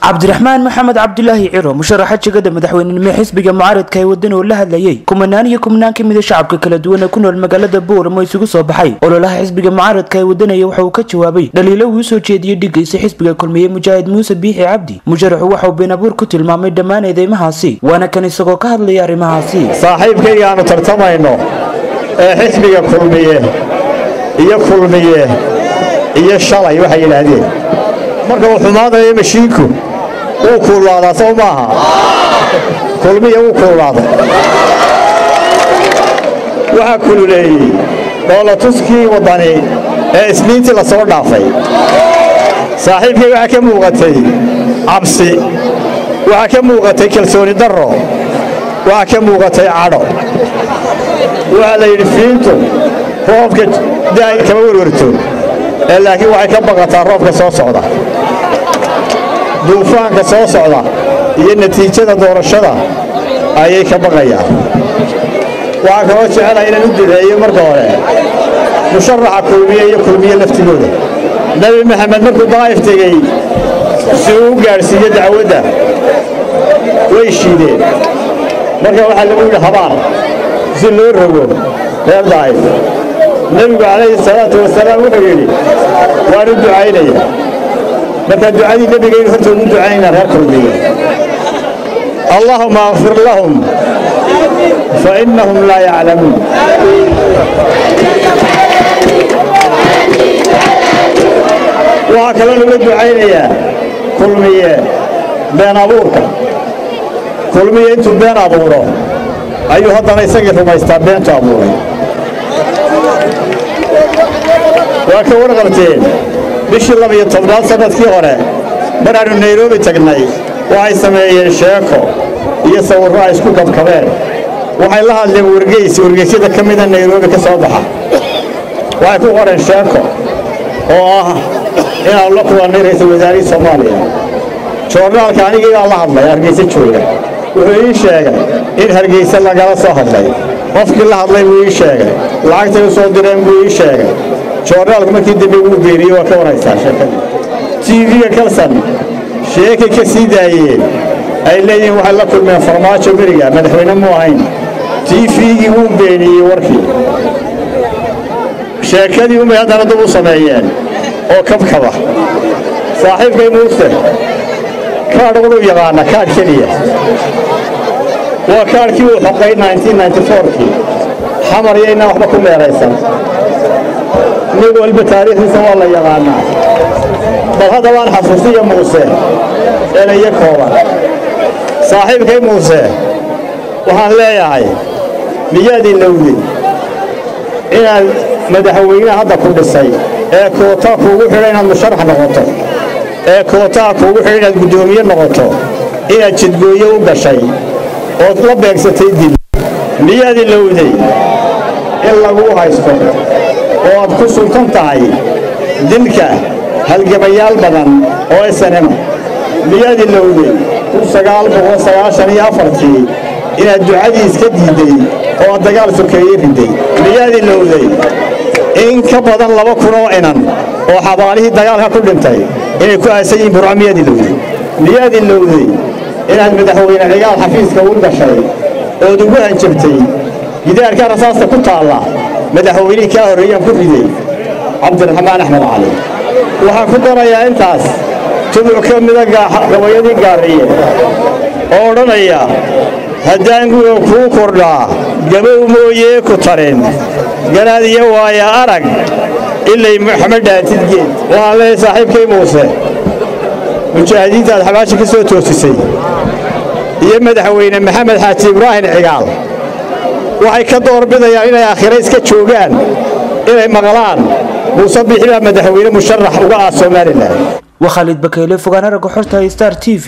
cabdiraxmaan maxamed cabdilaahi ciro musharaxa jegada madaxweynenimo xisbiga mucaaradka ee wadan oo la hadlayay kumanaan iyo kumanaan ka mida shacabka kala duwan ee ku nool magaalada booramo isugu soo baxay ololaha xisbiga mucaaradka ee wadanaya waxa uu ka jawaabay dhaliilo uu soo jeediyey dhigaysa xisbiga kulmiye mujaahid muuse biixi cabdi musharaxu waxa uu been abuur ku tilmaamay dhammaan eedeymahaasi waana kan isagoo ka hadlaya arrimahaasi saaxiibkayga aanu tartamayno ee xisbiga kulmiye iyo kulmiye iyo shalay waxay yidhaahdeen marka uu xumaanayo mashiinku wuu kuulaadaa sow maaha kulmiya wuu kuulaaday waxaa kululeeyey dhoolatuskii waddani ee isniintii la soo dhaafay saaxiibkay waxaa ka muuqatay cabsi waxaa ka muuqatay kalsooni darro waxaa ka muuqatay cadho waxaa la yidhi fiintu roobka daay kama werwerto ee laakiin waxay ka baqataa roobka soo socda duufaanka soo socda iyo natiijada doorashada ayay ka baqayaan waxaa kaloo jecelaha inaan u duceeyo marka hore musharaxa kulmiye iyo kulmiye laftigooda nebi maxamed markuu daa'if tegey si uu u gaadhsiiyo dacwadda way shiideen marka waxaa lagu yidhi habaar si loo rogo reer daa'if nebigu calayhi salaatu wasalaam wuxuu yidhi waan u ducaynaya marka ducadii nebigaynu hortooda u ducaynaa reer kulmiye allahuma akfir lahum fainahum laa yaclamuun waxaa kaloo laga ducaynayaa kulmiye been abuurka kulmiye intuu been abuuro ayuu haddana isagii rumaystaa beentu abuuray waa ka warqabteen bishii labiyo tobnaad sannadkii hore mar aanu nairobi tagnay waxay sameeyeen sheeko iyo sawirro ay isku kabkabeen waxay la hadleen wargeys wargeysyada ka mida nairobi ka soo baxa waxay ku qoreen sheeko oo ah inaanu la kulannay ra'iisul wasaarihii soomaaliya joornaalka anigiibaa la hadlay hargeysa jooga wuxuu ii sheegay in hargeysa lagala soo hadlay qofkii la hadlay buu ii sheegay lacagtay u soo direen buu ii sheegay joornaalku markii dambe wuu beeriyey waa ka waraysaa sheekadii tv-ga kalsan sheekay ka sii daayeen ay leeyihiin waxay la kulmeen farmaajo beriga madaxweyne mu ahayn tifigii wuu beeniyey warkii sheekadii umay haddana dub u sameeyeen oo kabkaba saaxiibkay muuse kaadh waduu yaqaana kaadh keliya waa kaadhkii uu xoqay kii xamar yaynaa waxba ku meeraysan nig walba taariikhdiisa waa la yaqaanaa bal haddabaan xasuusiya muuse erayo kooban saaxiibkay muuse waxaan leeyahay miyaad ilowday inaad madaxweynaha hadda ku dhisay ee kootaa kuugu xidha inaad musharax noqoto ee kootaa kuugu xidha inaad guddoomiye noqoto inaad jidgooye u gashay ood la beegsatay dil miyaad ilowday in laguu haysto oo aad ku sultan tahay dilka halgamayaal badan oo snm miyaad ilowday ii inaad ducadii iska diidday oo aad dagaal sokeeye riday miyaad ilowday in ka badan laba kun oo inan oo xabaalihii dagaalka ku dhintay inay ku aasan yihiin burco miyaad ilowday miyaad ilowday inaad madaxweyne cigaal xafiiska u gashay ood ugu hanjabtay gidaarka rasaasta ku taalla madaxweynihii kaa horreeyaan ku riday cabdiraxmaan axmed cali waxaan ku darayaa intaas tubuc ka mida gabayadii gaariye oo odhanaya haddaan guga kuu kordhaa gabow mooyee ku tarin garaad iyo waaya arag ilay maxamed dhaatidgeed waxaan leeyahay saaxiibkay muuse mujaahidiinta aad xabaashi ka soo toosisay iyo madaxweyne maxamed xaaji ibraahim cigaal waxay ka doorbidayaan inay aakhira iska joogaan inay maqlaan muuse bixi baa madaxweyne musharax uga ah somalilan waa khaalid bakeyle fogaana ragga xorta star t v